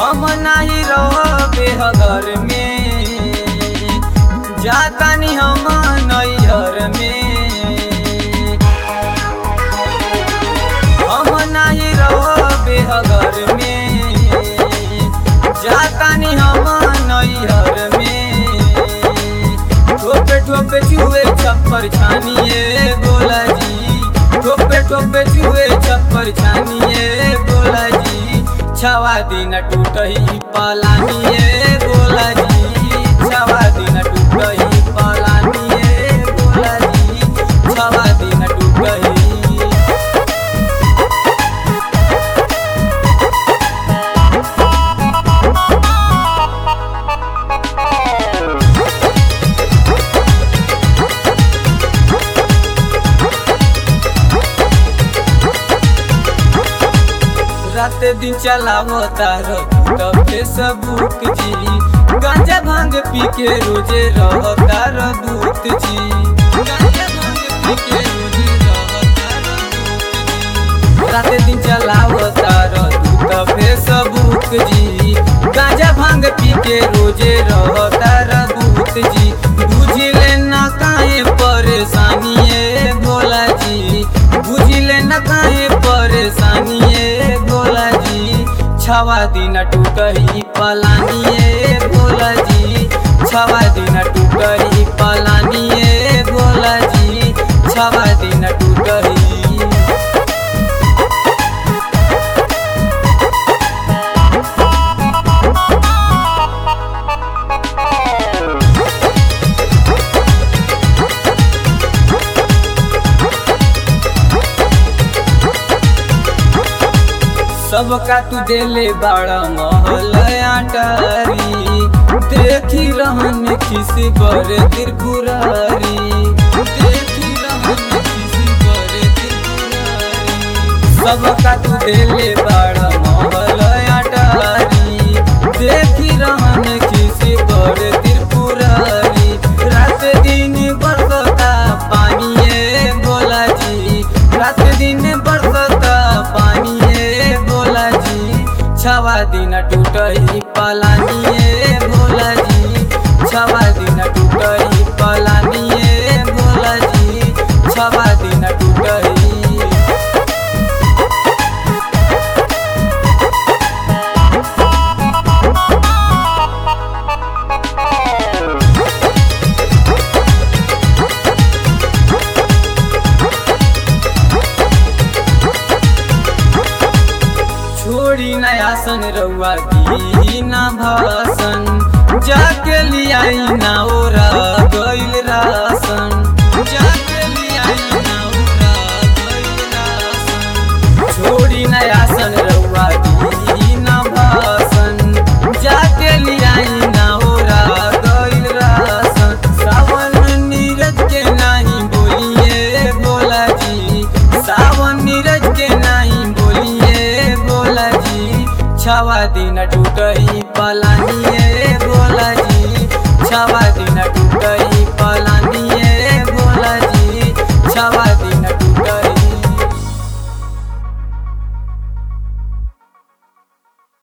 हम नाही रहबे घर में जातानी हम नैहर में हम नाही रहबे घर में जातानी हम नैहर में ठोपे ठोपे चुए छप्पर छानिए बोला जी ठोपे ठोपे चुए छप्पर छानिए बोला जी छवा दिन टूटही पलानिए बोला जी छवा दिन टूटही पलानिए बोला जी छवा दिन टूटही रात दिन चलावो तारो तब फेसबुक जी गांजा भांग पी के रोजे रहो तारो दूत जी गांजा भांग पी के रोजे रहो तारो दूत जी रात दिन चलावो तारो तब फेसबुक जी गांजा भांग पी के रोजे रहो तारो दूत जी बुझले ना काहे परेशानी है भोला जी बुझले ना काहे परेशानी है भोला जी छवा दिन टूटही पलानिए भोला जी छवा दिन टूटही पलानिए भोला जी छवा दिन टूटही सबका तू देले बड़ा महल आटारी देखी रहन किसी बड़े त्रिपुरारी देखी रहन किसी बड़े त्रिपुरारी सबका तू देले बड़ा महल आटारी देखी रहन किसी बड़े त्रिपुरारी रात दिन बरसता पानिए बोला जी रात दिन बरसता पानिए बोला जी छवा दिन टूटही पलानिए भोला जी छवा दिन टूटही पलानिए भोला जी छवा दिन टूटही छोड़ी नया सन रउआ दी ना भाषण जाके लियाई ना ओरा गइल रासन जाके लियाई ना ओरा गइल रासन छोड़ी नया सन रउआ दी ना भाषण जाके लियाई ना ओरा गइल रासन सावन नीरज के नहीं बोलिए बोला जी सावन नीरज के नहीं बोलिए बोला जी छवा दिन टूटही पलानिए